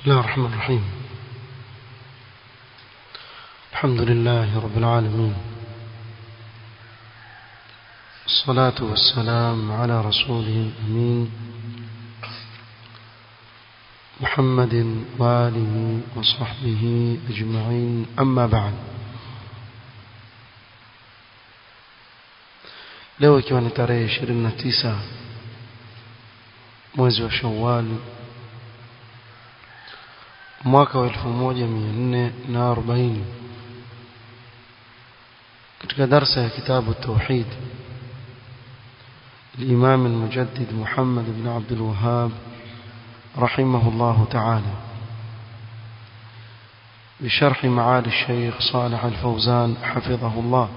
بسم الله الرحمن الرحيم الحمد لله رب العالمين الصلاة والسلام على رسوله الأمين محمد وآله وصحبه أجمعين أما بعد leo ikiwa ni tarehe 29 mwezi wa Shawwal mwaka wa 1440 katika darsa ya kitabu tauhid الإمام المجدد محمد بن عبد الوهاب رحمه الله تعالى بشرح معالي الشيخ صالح الفوزان حفظه الله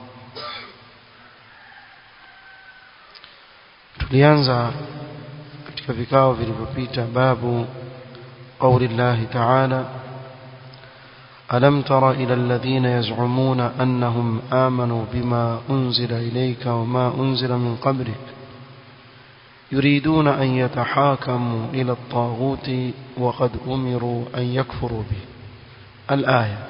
tulianza katika vikao vilivyopita babu قول الله تعالى ألم تر إلى الذين يزعمون أنهم آمنوا بما أنزل إليك وما أنزل من قبلك يريدون أن يتحاكموا إلى الطاغوت وقد أمروا أن يكفروا به الآية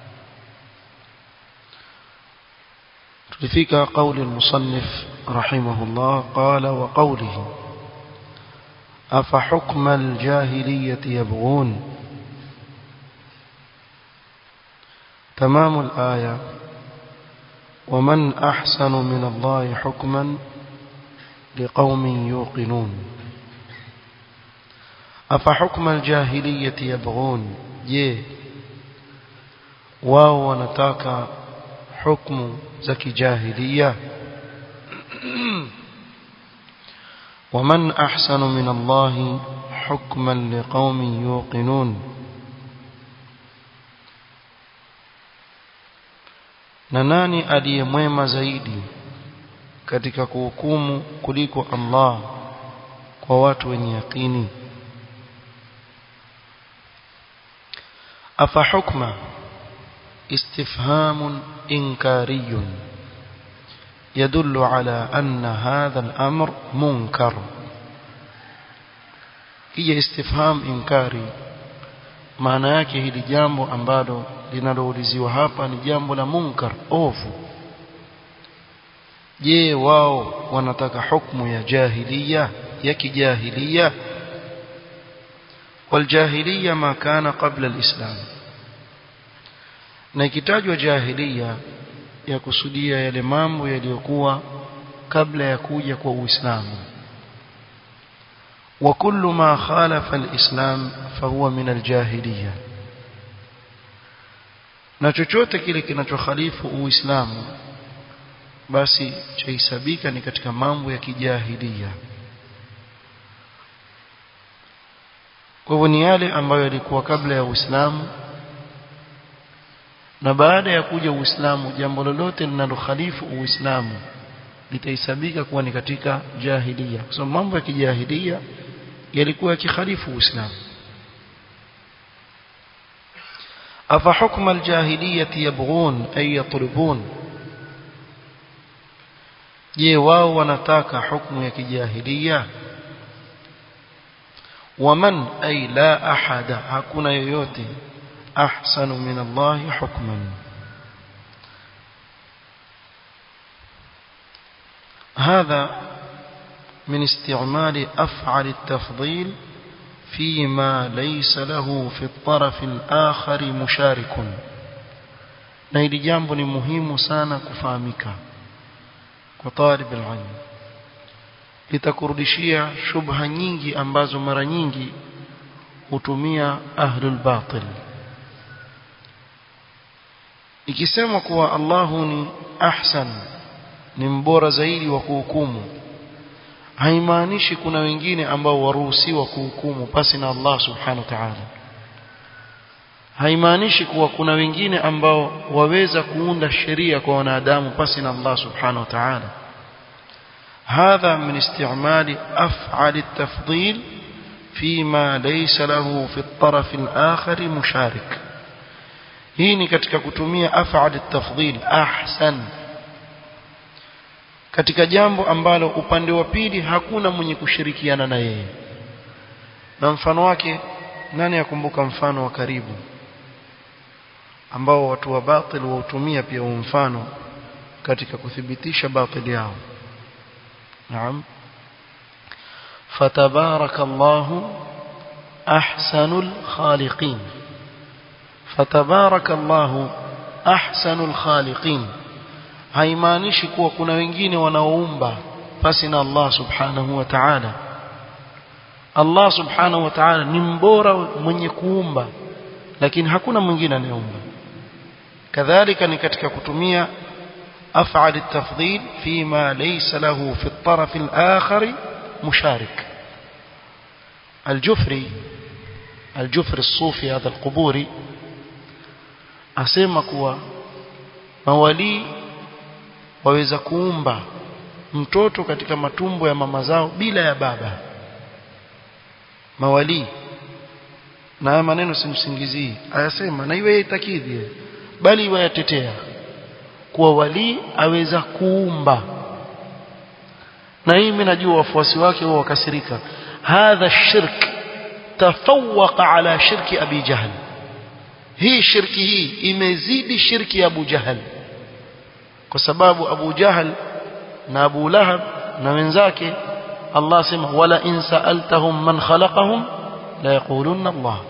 لفيك قول المصنف رحمه الله قال وقوله أفحكم الجاهلية يبغون تمام الآية ومن أحسن من الله حكما لقوم يوقنون أفحكم الجاهلية يبغون je wao wanataka hukumu za kijahilia ومن أحسن من الله حكما لقوم يوقنون na nani aliye mwema zaidi katika kuhukumu kuliko Allah kwa watu wenye yakini afa hukma istifham inkari يدل على أن هذا الأمر منكر hija istifham inkari maana yake hili jambo ambalo linalouliziwa hapa ni jambo la munkar ovu je wao wanataka hukumu ya jahiliya ya kijahiliya waljahiliya ma kana qabla alislam na ikitajwa jahiliya ya kusudia yale mambo yaliyokuwa kabla ya kuja kwa Uislamu wa kullu ma khalafa alislam fahuwa min aljahiliya na chochote kile kinachokhalifu Uislamu basi chahesabika ni katika mambo ya kijahilia kwa hivyo ni yale ambayo yalikuwa kabla ya Uislamu na baada ya kuja Uislamu jambo lolote linalokhalifu Uislamu litahesabika kuwa ni katika jahilia kwa sababu mambo ya kijahilia yalikuwa yakikhalifu Uislamu afa hukma aljahiliyati yabghun ay yatlubun je wao wanataka hukumu ya kijahilia waman ay la ahada hakuna yoyote أحسن من الله حكما هذا من استعمال أفعل التفضيل فيما ليس له في الطرف الآخر مشارك na hili jambo ni muhimu sana kufahamika kwa talib alilm litakurudishia shubha nyingi ambazo mara nyingi hutumia ahlul batil ikisema kuwa Allahu ni ahsan ni mbora zaidi wa kuhukumu haimaanishi kuna wengine ambao waruhusiwa kuhukumu pasi na Allah subhanahu wa ta'ala haimaanishi kuwa kuna wengine ambao waweza kuunda sheria kwa wanadamu pasi na Allah subhanahu wa ta'ala هذا من استعمال أفعل التفضيل فيما ليس له في الطرف الآخر مشارك hii ni katika kutumia af'al at-tafdhil ahsan katika jambo ambalo upande wa pili hakuna mwenye kushirikiana na yeye na mfano wake nani akumbuka mfano wa karibu ambao watu wa batil wautumia pia huu mfano katika kuthibitisha batili yao naam fatabarakallahu ahsanul khaliqin fatabarakallahu ahsanul khaliqin haimaanishi kuwa kuna wengine wanaoumba pasi na Allah subhanahu wa ta'ala Allah subhanahu wa ta'ala ni mbora mwenye kuumba lakini hakuna mwingine anayeumba kadhalika ni katika kutumia af'al at-tafdhil fima laysa lahu fi at-taraf al-akhar musharik al-Jufri al-Jufri as-Sufi hadha al-Quburi asema kuwa mawali waweza kuumba mtoto katika matumbo ya mama zao bila ya baba mawali na haya maneno simsingizii ayasema na iwe itakidhi bali iwe yatetea kuwa wali aweza kuumba na hii mimi najua wafuasi wake wao wakasirika hadha shirk tafawwaqa ala shirki abi jahl hii shirki hii imezidi shirki ya Abu Jahal kwa sababu Abu Jahal na Abu Lahab na wenzake Allah sema wala in sa'altahum man khalaqahum la yaqulunna Allah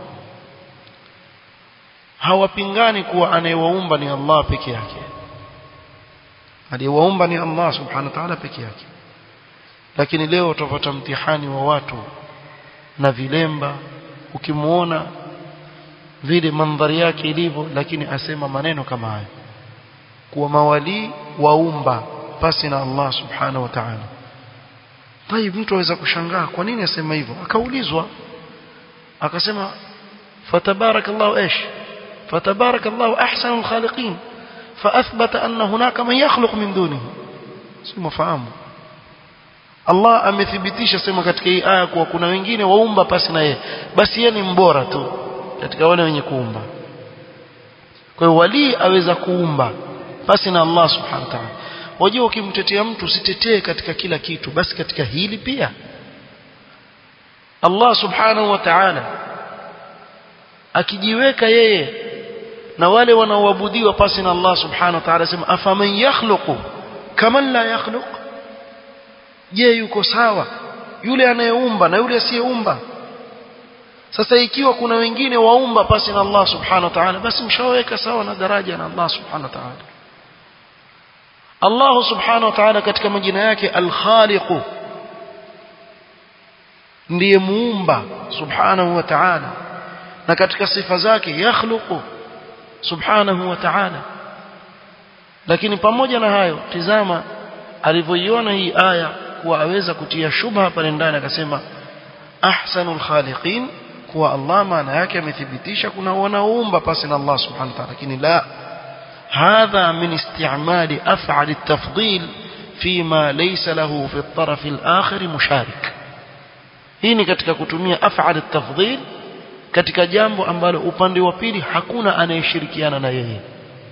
hawapingani kuwa anayewaumba ni Allah peke yake aliyewaumba ni Allah subhanahu wa ta'ala peke yake lakini leo utapata mtihani wa watu na vilemba ukimuona vile mandhari yake ilivyo lakini asema maneno kama haya kuwa mawali waumba pasi na Allah subhanahu wa ta'ala طيب mtu aweza kushangaa kwa nini asema hivyo akaulizwa akasema fatabarakallahu ايش fatabarakallahu ahsanul khaliqin فاثبت ان هناك من يخلق من دونه si mfahamu Allah amethibitisha sema katika hii aya kuwa kuna wengine waumba pasi na yeye basi yeye ni mbora tu katika wale wenye kuumba kwa hiyo wali aweza kuumba basi na Allah subhanahu wa ta'ala wajua ukimtetea mtu usitetee katika kila kitu basi katika hili pia Allah subhanahu wa ta'ala akijiweka yeye na wale wanaoabudiwa pasi na Allah subhanahu wa ta'ala sema afaman yakhluqu kaman la yakhluq je yuko sawa yule anayeumba na yule asiyeumba sasa ikiwa kuna wengine waumba pasi na Allah subhanahu wa ta'ala basi mshaweka sawa na daraja na Allah subhanahu wa ta'ala Allah subhanahu wa ta'ala katika majina yake al-Khaliq ndiye muumba subhanahu wa ta'ala na katika sifa zake yakhluqu subhanahu wa ta'ala lakini pamoja na hayo tizama alivyoiona hii aya kuwa aweza kutia shubha pale ndani akasema ahsanul khaliqin kuwa Allah maana yake amethibitisha kuna wanaoumba pasi na Allah subhanahu wa ta'ala lakini la hadha min isti'mali af'al at-tafdil fima laysa lahu fi at-taraf al-akhir musharik hii ni katika kutumia af'al at-tafdil katika jambo ambalo upande wa pili hakuna anayeshirikiana na yeye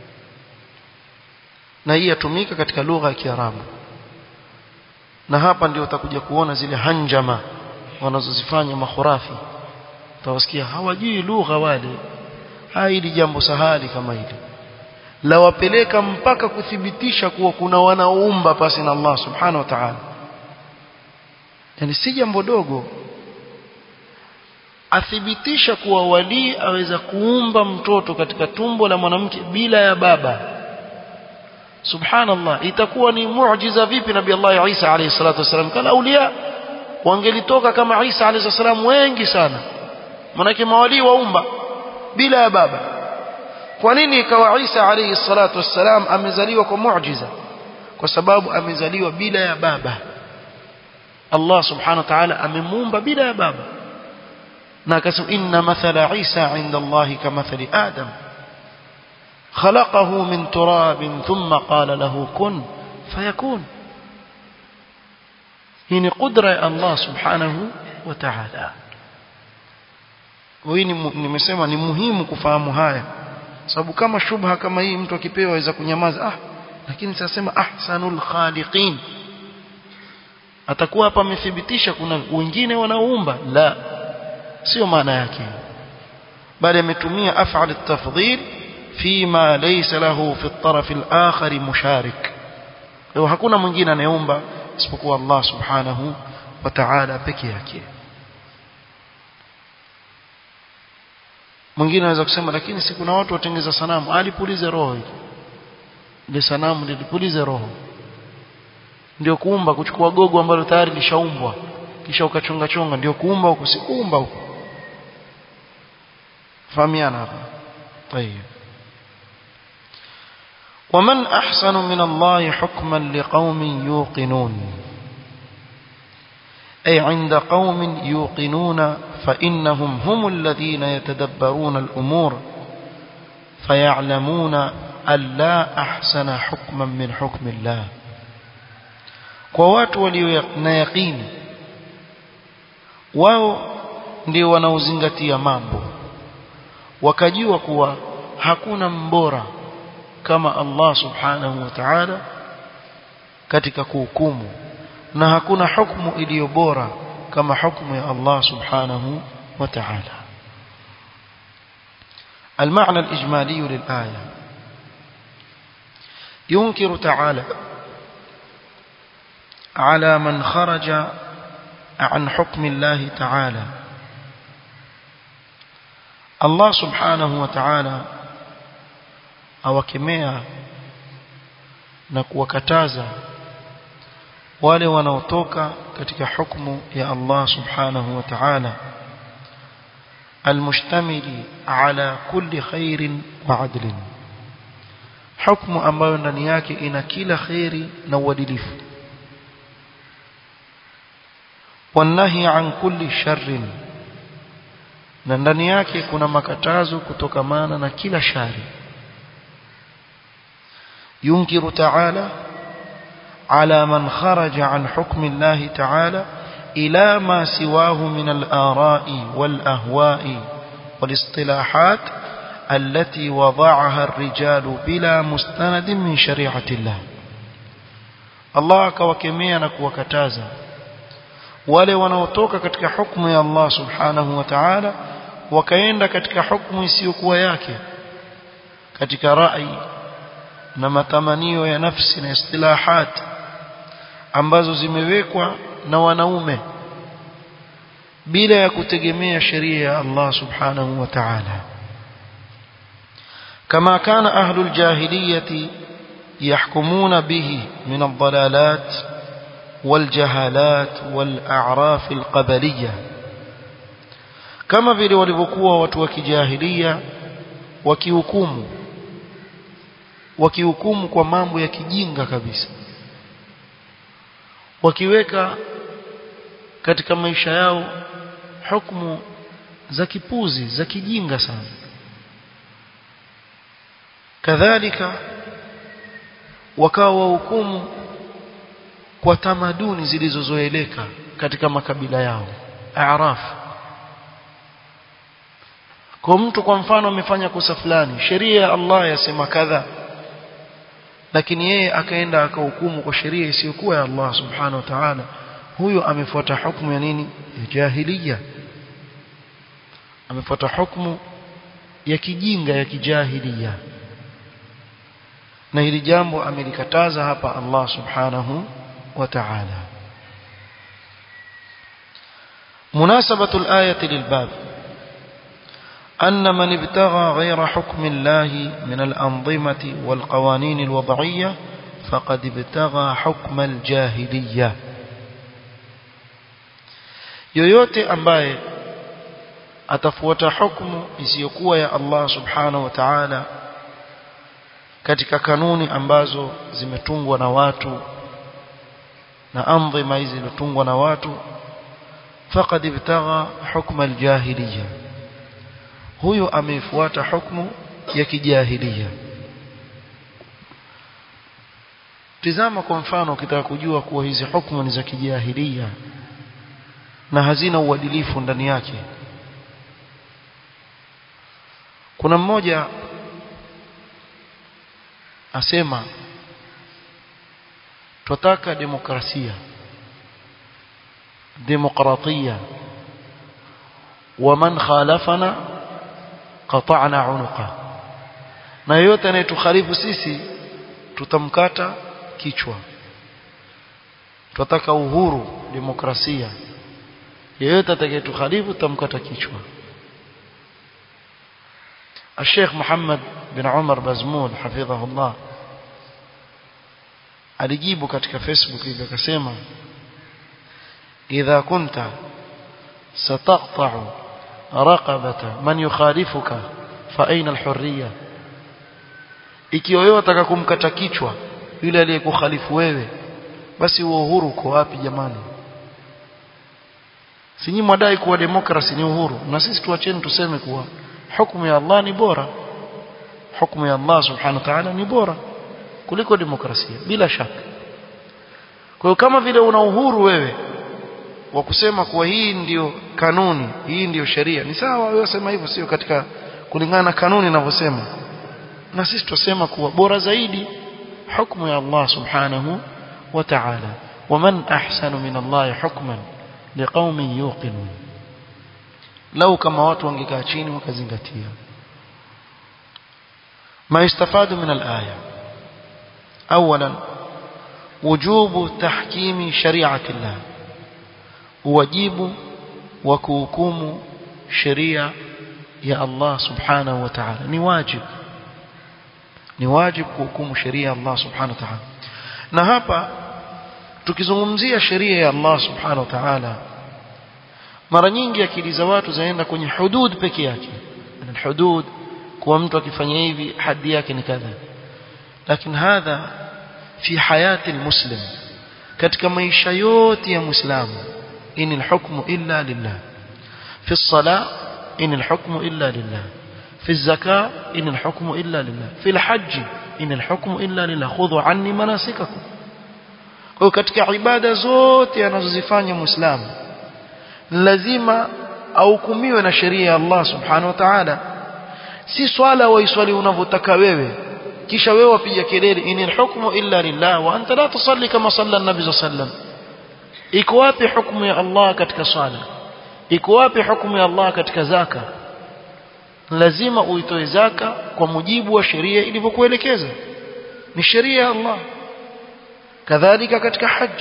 na hii yatumika katika lugha ya Kiarabu na hapa ndio utakuja kuona zile hanjama wanazozifanya makhurafi utawasikia hawajui lugha wale hili jambo sahali kama hili la wapeleka mpaka kuthibitisha kuwa kuna wanaoumba pasi na Allah subhanahu wa ta'ala yani si jambo dogo athibitisha kuwa wali aweza kuumba mtoto katika tumbo la mwanamke bila ya baba subhanallah itakuwa ni muujiza vipi nabii Allah Isa alayhi salatu wasallam kala aulia wangelitoka kama Isa alayhi salam wengi sana manake mawali waumba bila ya baba kwa nini ikawa Isa alayhi salatu wassalam amezaliwa kwa muujiza kwa sababu amezaliwa bila ya baba Allah subhanahu wa ta'ala amemuumba bila ya baba na akasema inna mathala Isa inda Allah kamathali Adam خلقه من تراب ثم قال له كن فيكون هنا قدرة الله سبحانه وتعالى hii nimesema ni muhimu kufahamu haya sababu kama shubha kama hii mtu akipewa aweza kunyamaza ah lakini sasema ahsanul khaliqin atakuwa hapa amethibitisha kuna wengine wanaoumba la sio maana yake bali ametumia af'al at-tafdhil fima laysa lahu fi at-taraf al-akhar musharik kwa hakuna mwingine anayeomba isipokuwa Allah subhanahu wa ta'ala peke yake mwingine anaweza kusema lakini si kuna watu watengeza sanamu alipulize roho ile sanamu lilipulize roho ndio kuumba kuchukua gogo ambalo tayari lishaumbwa kisha ukachonga chonga ndio kuumba huko si kuumba huko fahamiana hapa طيب ومن أحسن من الله حكما لقوم يوقنون أي عند قوم يوقنون فإنهم هم الذين يتدبرون الأمور فيعلمون أن لا أحسن حكما من حكم الله ووات وليقين wao ndio wanaozingatia mambo wakajua kuwa hakuna mbora kama Allah subhanahu wa ta'ala katika kuhukumu na hakuna hukumu iliyo bora kama hukumu ya Allah subhanahu wa ta'ala المعنى الإجمالي للآية ينكر تعالى على من خرج عن حكم الله تعالى الله سبحانه وتعالى awakemea na kuwakataza wale wanaotoka katika hukumu ya Allah subhanahu wa ta'ala almustamili ala kulli khairin wa adlin hukumu ambayo ndani yake ina kila khairi na uadilifu wanahi an kulli sharrin na ndani yake kuna makatazo kutokamana na kila shari ينكر تعالى على من خرج عن حكم الله تعالى إلى ما سواه من الآراء والأهواء والاصطلاحات التي وضعها الرجال بلا مستند من شريعة الله الله كوكميا نكوكتازا wale wanaotoka katika hukumu ya Allah subhanahu wa ta'ala wakaenda katika hukumu isiyokuwa yake katika rai na matamanio ya nafsi na istilahat ambazo zimewekwa na wanaume bila ya kutegemea sheria ya Allah subhanahu wa ta'ala kama kana ahlul jahiliyati yahkumuna bihi min ad-dalalat والجهالات والأعراف القبلية كما vile walivyokuwa watu wa kijahilia wakihukumu wakihukumu kwa mambo ya kijinga kabisa wakiweka katika maisha yao hukumu za kipuzi za kijinga sana kadhalika wakawa wahukumu kwa tamaduni zilizozoeleka katika makabila yao araf kwa mtu kwa mfano amefanya kosa fulani sheria ya Allah yasema kadha lakini yeye akaenda akahukumu kwa sheria isiyokuwa ya Allah subhanahu wa ta'ala huyo amefuata hukumu ya nini ya jahiliya amefuata hukumu ya kijinga ya kijahiliya na hili jambo amelikataza hapa Allah subhanahu wa ta'ala مناسبة الآية للباب أن من ابتغى غير حكم الله من الأنظمة والقوانين الوضعية فقد ابتغى حكم الجاهلية yoyote ambaye atafuata hukumu isiyokuwa ya Allah subhanahu wa ta'ala katika kanuni ambazo zimetungwa na watu na andhima hizi zilizotungwa na watu faqad ibtagha hukma aljahiliya huyo ameifuata hukumu ya kijahiliya tizama kwa mfano ukitaka kujua kuwa hizi hukumu ni za kijahiliya na hazina uadilifu ndani yake kuna mmoja asema tutaka demokrasia demokratia ومن خالفنا qata'na unuqa na yote anayetukhalifu sisi tutamkata kichwa tunataka uhuru demokrasia yeyote atakayetukhalifu tutamkata kichwa الشيخ محمد بن عمر بزمول حفظه الله alijibu katika Facebook ile akasema idha kunta sataqta'u raqabata man yukhalifuka fa aina alhurriya ikiwa wewe unataka kumkata kichwa yule aliyekukhalifu wewe basi huo uhuru uko wapi jamani sinyi mwadai kuwa demokrasi ni uhuru na sisi tuacheni tuseme kuwa hukumu ya Allah ni bora hukumu ya Allah subhanahu wa ta'ala ni bora kuliko demokrasia bila shaka kwa hiyo kama vile una uhuru wewe wa kusema kuwa hii ndiyo kanuni hii ndiyo sheria ni sawa wewe sema hivyo sio katika kulingana na kanuni inavyosema na sisi tusema kuwa bora zaidi hukumu ya Allah subhanahu wa ta'ala waman ahsanu min Allah hukman liqaumin yuqinun lau kama watu wangekaa chini wakazingatia ما يستفاد من الآية أولا وجوب تحكيم شريعة الله واجب وكوكوم شريعة يا الله سبحانه وتعالى نواجب نواجب كوكوم شريعة الله سبحانه وتعالى na hapa tukizungumzia sheria ya Allah subhanahu wa ta'ala mara nyingi akili za watu zaenda kwenye hudud peke yake hudud kuwa mtu akifanya hivi hadi yake ni kadha lakini hadha fi hayati almuslim katika maisha yote ya muislamu in alhukmu illa lillah fi as-salah in alhukmu illa lillah في الزكاة إن الحكم إلا لله في الحج إن الحكم إلا لله خذوا عني مناسككم kwa katika ibada zote anazozifanya muislamu lazima ahukumiwe na sheria ya Allah subhanahu wa ta'ala si swala waiswali unavyotaka wewe kisha wewe wapiga kelele inil hukmu illa lillah wa anta la tusalli kama salla an-nabi sallam iko wapi hukumu ya Allah katika swala iko wapi hukumu ya Allah katika zaka lazima uitoe zaka kwa mujibu wa sheria ilivyokuelekeza ni sheria ya Allah kadhalika katika haji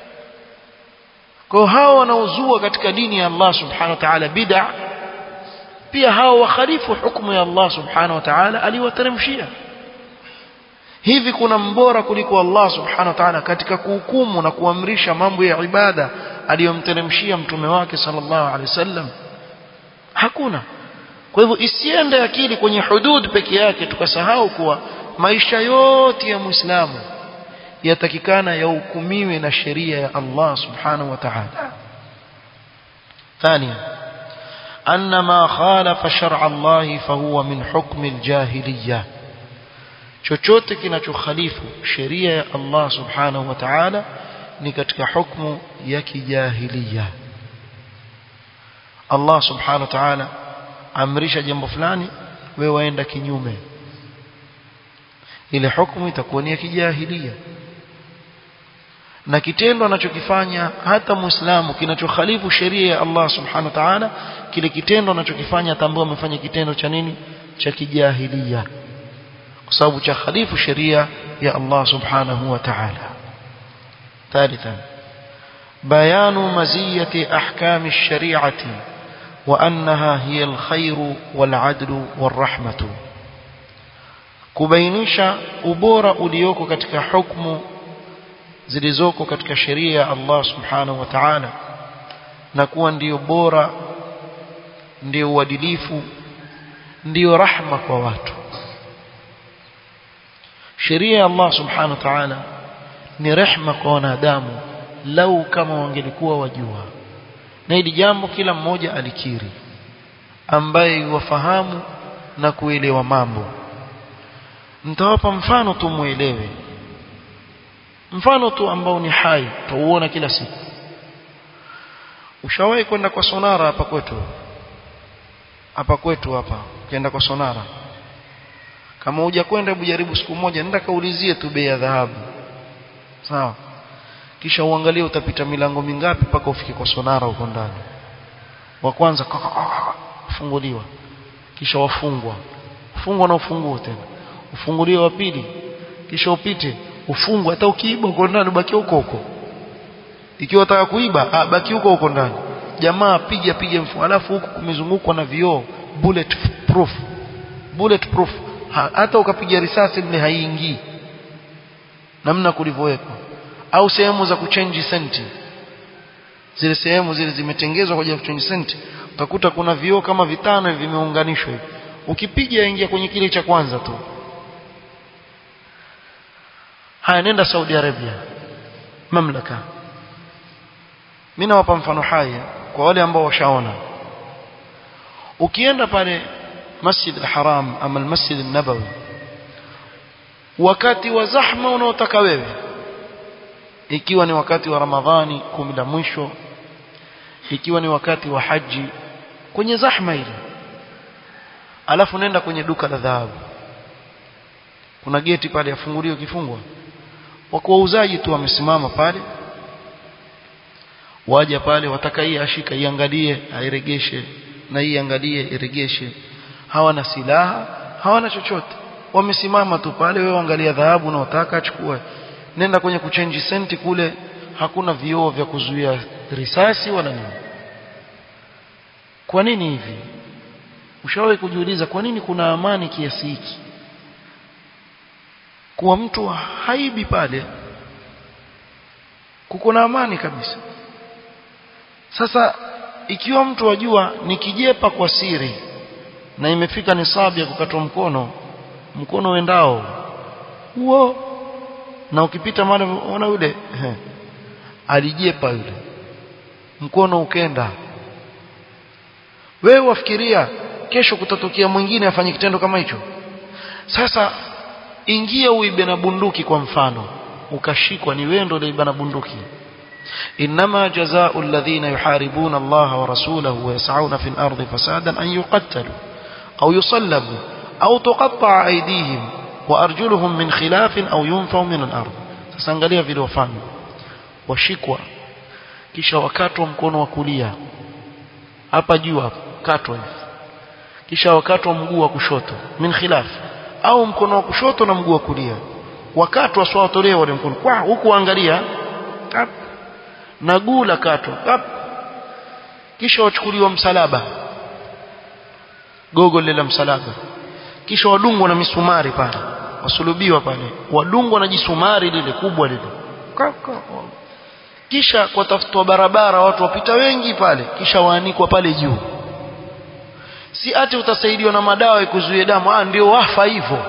kwa hao wanaozua katika dini ya Allah subhanahu wa ta'ala bid'a pia hao wakhalifu hukumu ya Allah subhanahu wa ta'ala aliwateremshia hivi kuna mbora kuliko Allah subhanahu wa ta'ala katika kuhukumu na kuamrisha mambo ya ibada aliyomteremshia mtume wake sallallahu alaihi wasallam hakuna kwa hivyo isiende akili kwenye hudud peke yake tukasahau kuwa maisha yote ya muislamu yatakikana yahukumiwe na sheria ya Allah subhanahu wa ta'ala ثانيا أن ما خالف شرع الله فهو من حكم الجاهلية chochote kinachokhalifu sheria ya Allah subhanahu wa ta'ala ni katika hukumu ya kijahiliya Allah subhanahu wa ta'ala amrisha jambo fulani wewe waenda kinyume ile hukumu itakuwa ni ya kijahiliya na kitendo anachokifanya hata muislamu kinachokhalifu sheria ya Allah subhanahu wa ta'ala kile kitendo anachokifanya tambua amefanya kitendo cha nini cha kijahiliya kwa sababu cha khalifu sheria ya Allah subhanahu wa ta'ala ثالثا بيان مزية أحكام الشريعة وأنها هي الخير والعدل والرحمة kubainisha ubora ulioko katika hukumu zilizoko katika sheria ya Allah subhanahu wa ta'ala na kuwa ndiyo bora ndiyo uadilifu ndiyo rahma kwa watu sheria ya Allah subhanahu wa ta'ala ni rehma kwa wanadamu lau kama wangelikuwa wajua na hili jambo kila mmoja alikiri ambaye wafahamu na kuelewa mambo nitawapa mfano tu muelewe mfano tu ambao ni hai tuuona kila siku ushawahi kwenda kwa sonara hapa kwetu hapa kwetu hapa ukienda kwa sonara kama huja kwenda hebu jaribu siku moja nenda kaulizie tu bei ya dhahabu sawa kisha uangalie utapita milango mingapi mpaka ufike kwa sonara huko ndani wa kwanza funguliwa kisha wafungwa ufungwa na ufunguo tena ufungulie wa pili kisha upite ufungwe hata ukiiba uko ndani baki huko huko ikiwa unataka kuiba ah, baki huko huko ndani jamaa piga piga mfungo alafu huku kumezungukwa na vioo bullet proof bullet proof ha, hata ukapiga risasi mle haiingii namna kulivyowekwa au sehemu za kuchange senti zile sehemu zile zimetengezwa kwa ajili ya kuchange senti utakuta kuna vioo kama vitano hivi vimeunganishwa hivi ukipiga ingia kwenye kile cha kwanza tu haya nenda Saudi Arabia mamlaka mimi nawapa mfano hai kwa wale ambao washaona ukienda pale Masjid al-Haram ama al-Masjid an-Nabawi wakati wa zahma unaotaka wewe ikiwa ni wakati wa Ramadhani kumi la mwisho ikiwa ni wakati wa haji kwenye zahma ile alafu nenda kwenye duka la dhahabu kuna geti pale yafunguliwa kifungwa wako wauzaji tu wamesimama pale waja pale wataka hii ashika iangalie airegeshe na hii angalie iregeshe hawana silaha hawana chochote wamesimama tu pale wewe angalia dhahabu unaotaka achukue nenda kwenye kuchange senti kule hakuna vioo vya kuzuia risasi wala nini kwa nini hivi ushawahi kujiuliza kwa nini kuna amani kiasi hiki kuwa mtu haibi pale kuko na amani kabisa sasa ikiwa mtu wajua nikijepa kwa siri na imefika nisabu ya kukatwa mkono mkono wendao huo na ukipita mara ona yule alijepa yule mkono ukenda wewe wafikiria kesho kutatokea mwingine afanye kitendo kama hicho sasa ingia uibe na bunduki kwa mfano ukashikwa ni wewe ndio uliiba na bunduki إنما جزاء الذين يحاربون الله ورسوله ويسعون في الأرض فسادا أن يقتلوا أو يصلبوا أو تقطع أيديهم وأرجلهم من خلاف أو ينفوا من الأرض تسانgalia vile wafanya washikwa kisha wakatwa mkono wa kulia hapa juu hapa katwa hivi kisha wakatwa mguu wa kushoto min khilaf au mkono wa kushoto na mguu wa kulia wakatwa swatolewa wale mkono kwa huku angalia na guu la katwa kap kisha wachukuliwa msalaba gogo lile la msalaba kisha wadungwa na misumari pale wasulubiwa pale wadungwa na jisumari lile kubwa lile kisha kwa tafutwa barabara watu wapita wengi pale kisha waanikwa pale juu si ati utasaidiwa na madawa ikuzuie damu ah ndio wafa hivyo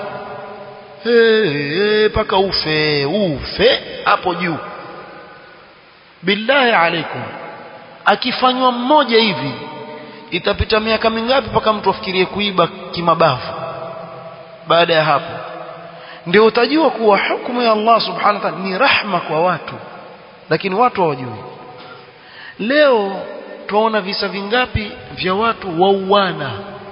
hey, paka ufe ufe hapo juu billahi alaikum akifanywa mmoja hivi itapita miaka mingapi mpaka mtu afikirie kuiba kimabavu baada ya hapo ndio utajua kuwa hukumu ya Allah subhanahu wa ta'ala ni rahma kwa watu lakini watu hawajui leo tunaona visa vingapi vya watu wauana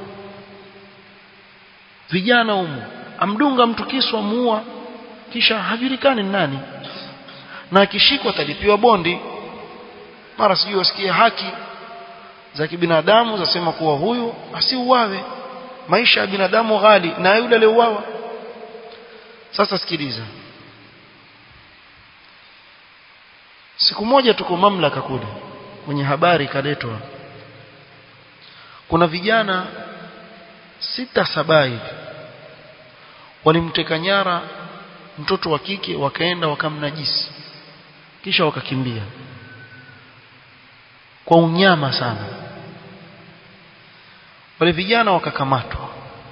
vijana humu amdunga mtu kisu amuua kisha hajulikani nani na akishikwa atalipiwa bondi mara sijui wasikie haki za kibinadamu zasema kuwa huyu asiuawe maisha ya binadamu ghali na yule aliyeuawa sasa sikiliza siku moja tuko mamlaka kule kwenye habari ikaletwa kuna vijana sita saba hivi walimteka nyara mtoto wa kike wakaenda wakamnajisi kisha wakakimbia kwa unyama sana wale vijana wakakamatwa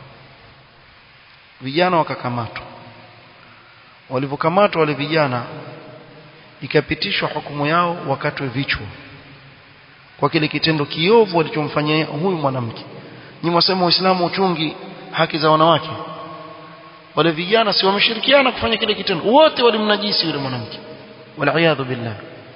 vijana wakakamatwa walivyokamatwa wale vijana ikapitishwa hukumu yao wakatwe vichwa kwa kile kitendo kiovu walichomfanyia huyu mwanamke ni mwasema uislamu uchungi haki za wanawake wale vijana si wameshirikiana kufanya kile kitendo wote walimnajisi yule mwanamke waliaadhu billah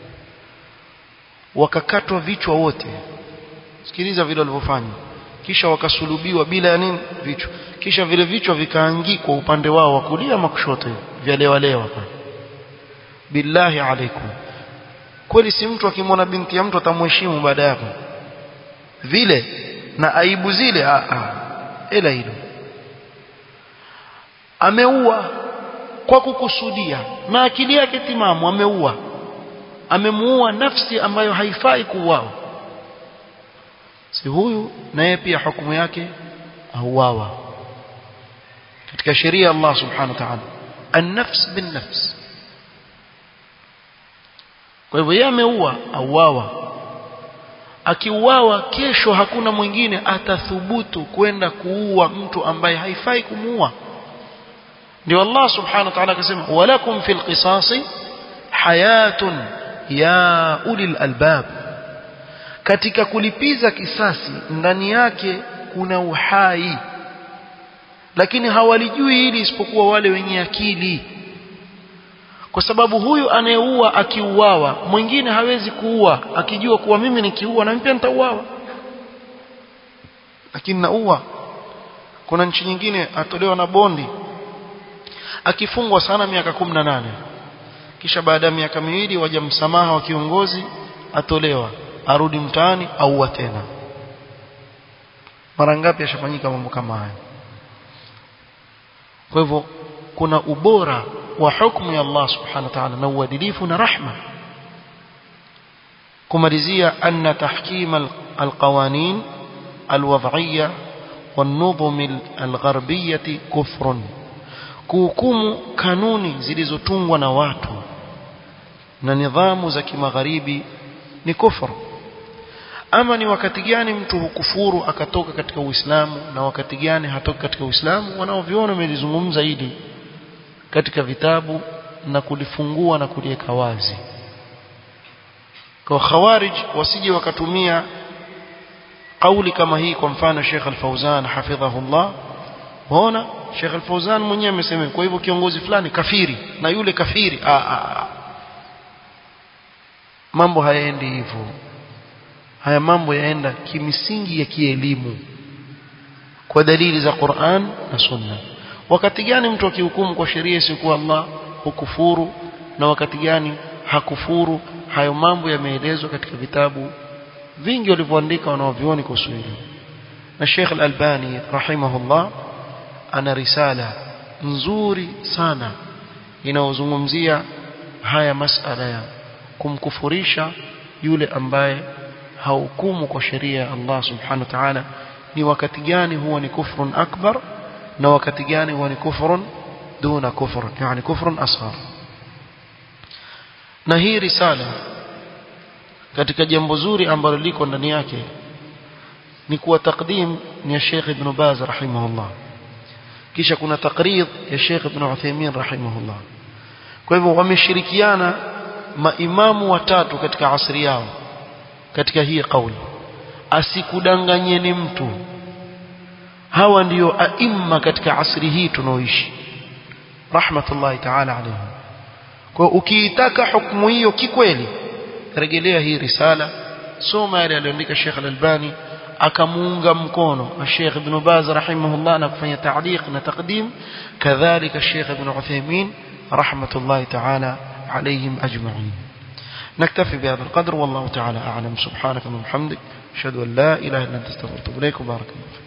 wakakatwa vichwa wote sikiliza vile walivyofanya kisha wakasulubiwa bila ya nini vichwa kisha vile vichwa vikaangikwa upande wao wa kulia ama kushoto vya lewa lewa billahi alaikum kweli si mtu akimwona binti ya mtu atamheshimu baada yako vile na aibu zile a a ila hilo ameua kwa kukusudia na akili yake timamu ameua amemuua nafsi ambayo haifai kuuawa si huyu naye pia hukumu yake auawa katika sheria Allah subhanahu wa ta'ala an-nafs bin-nafs kwa hivyo yeye ameua auawa akiuawa kesho hakuna mwingine atathubutu kwenda kuua mtu ambaye haifai kumuua ndio Allah subhanahu wa ta'ala akasema walakum fil qisasi hayatun ya ulil albab katika kulipiza kisasi ndani yake kuna uhai lakini hawalijui hili isipokuwa wale wenye akili kwa sababu huyu anayeua akiuawa mwingine hawezi kuua akijua kuwa mimi nikiua na pia nitauawa lakini naua kuna nchi nyingine atolewa na bondi akifungwa sana miaka 18 kisha baada ya miaka miwili waja msamaha wa kiongozi atolewa arudi mtaani auwa tena mara ngapi yashafanyika mambo kama haya kwa hivyo kuna ubora wa hukumu ya Allah subhanahu wa ta'ala na uadilifu na rahma kumalizia anna tahkim alqawanin alwad'iyya والنظم الغربية كفر kuhukumu kanuni zilizotungwa na watu na nidhamu za kimagharibi ni kufuru ama ni wakati gani mtu hukufuru akatoka katika Uislamu na wakati gani hatoka katika Uislamu wanaoviona wamelizungumza hili katika vitabu na kulifungua na kuliweka wazi kwa khawarij wasije wakatumia kauli kama hii kwa mfano Sheikh Al-Fauzan hafidhahullah waona Sheikh Al-Fauzan mwenyewe amesema kwa hivyo kiongozi fulani kafiri na yule kafiri a a mambo hayaendi hivyo haya mambo yaenda kimisingi ya kielimu kwa dalili za Qur'an na Sunna wakati gani mtu akihukumu kwa sheria isiyokuwa Allah hukufuru na wakati gani hakufuru hayo mambo yameelezwa katika vitabu vingi walivyoandika wanaovioni kuhusu hilo na Sheikh Al-Albani rahimahullah ana risala nzuri sana inayozungumzia haya masala ya kumkufurisha yule ambaye hahukumu kwa sheria ya Allah subhanahu wa ta'ala ni wakati gani huwa ni kufrun akbar na wakati gani huwa ni kufrun duna kufr yani kufrun asghar na hii risala katika jambo zuri ambalo liko ndani yake ni kuwa takdim ni ya Sheikh Ibn Baz rahimahullah kisha kuna takrid ya Sheikh Ibn Uthaymeen rahimahullah kwa hivyo wameshirikiana maimamu watatu katika asri yao katika hii kauli asikudanganyeni mtu hawa ndiyo aima katika asri hii tunaoishi rahmatullahi ta'ala alayhi kwa ukiitaka hukumu hiyo kikweli rejelea hii risala soma yale aliyoandika Sheikh Al-Albani akamuunga mkono Sheikh Ibn Baz rahimahullah na kufanya ta'liq na taqdim kadhalika Sheikh Ibn Uthaymeen rahmatullahi ta'ala عليهم أجمعين نكتفي بهذا القدر والله تعالى أعلم سبحانك وبحمدك أشهد أن لا إله إلا أنت استغفرك وبارك الله